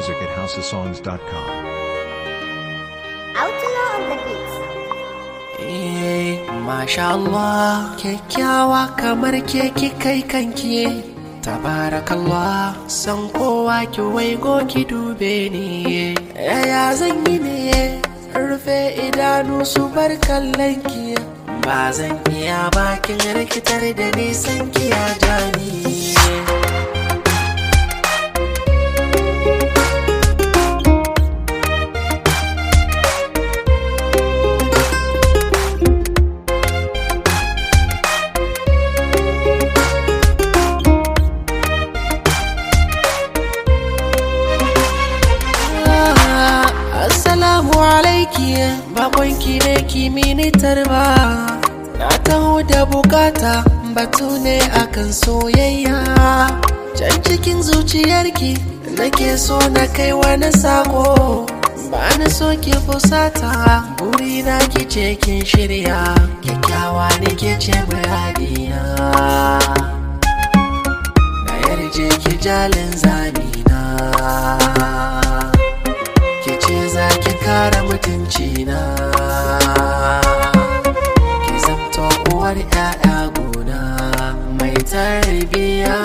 music at housesongs.com. Outlaw on the beats. Eh, Masha Allah, kyakkyawa kamar keke kai kanki Tabarakallah, san kowa ki waigo ki dube ni Yaya zan yi ne, rufe idanu su bar kallon ki Ba zan iya bakin rikitar da nisan ki ya jani Assalamu alaiki bakonki ne kimini tarba Na taho da bukata batu ne akan soyayya Can cikin zuciyarki nake so na kai wani sako Ba na so ki fusata burina ki ce kin shirya Kyakkyawa ne ke ce muradiya Na yarje ki jalin zamina ke ce za ki kare mutunci na ki zamto uwar 'ya'ya gona mai tarbiya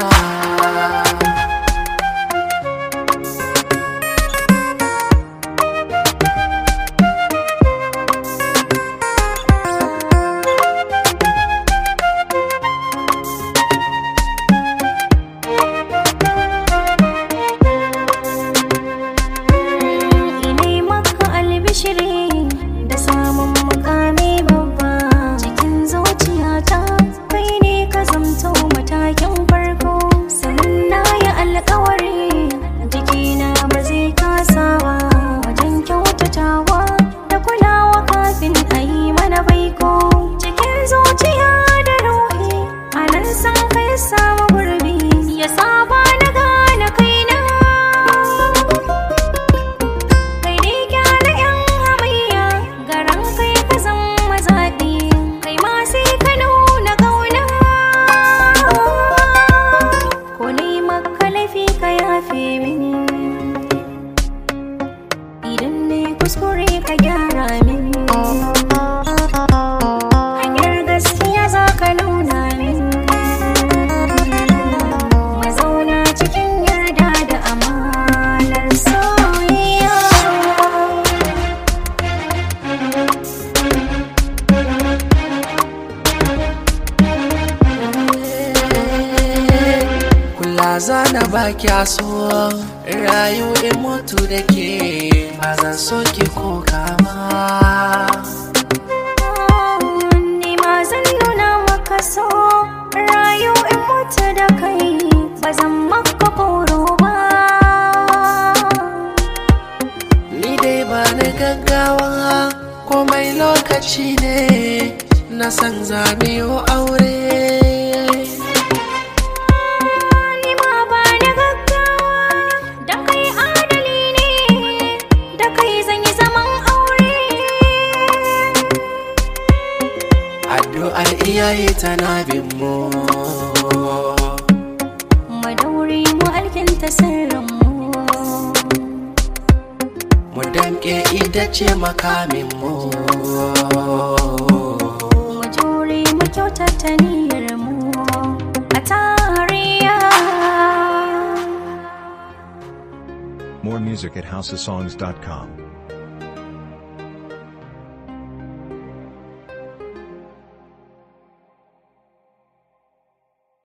Inai maka albishiri da samun mukami babba cikin zuciyata kai ne ka zamto matakin farko sannan na yi alkawari jikina ba zai kasa ba wajen kyautatawa da kulawa kafin a yi mana baiko cikin zuciya da ruhi a nan san kai samu gurbi ya saba na gane kaina kai ne gyara yan hamayya garan kai ka zama zaɓi kai ma sai ka nuna ƙauna ko ne maka laifi ka yafe min idan ne kuskure ka gyara min hanyar gaskiya za ka nuna min mazauna cikin yarda da amanar soyayya kula za na baki so rayu in mutu da ke ba zan so ki ko kama Ni ma zan nuna maka so rayu in mutu da kai ba zan maka koro ba Ni dai ba na gaggawa komai lokaci ne na san zamiyo aure Ni ma ba na gaggawa da kai adali ne da kai zan yi zaman aure addu'ar iyaye tana bin mu Madauri mu alkinta sirrinmu mu damke ita ce makamin mu mu jure mu kyautata niyyarmu a tariya More music at housesongs.com.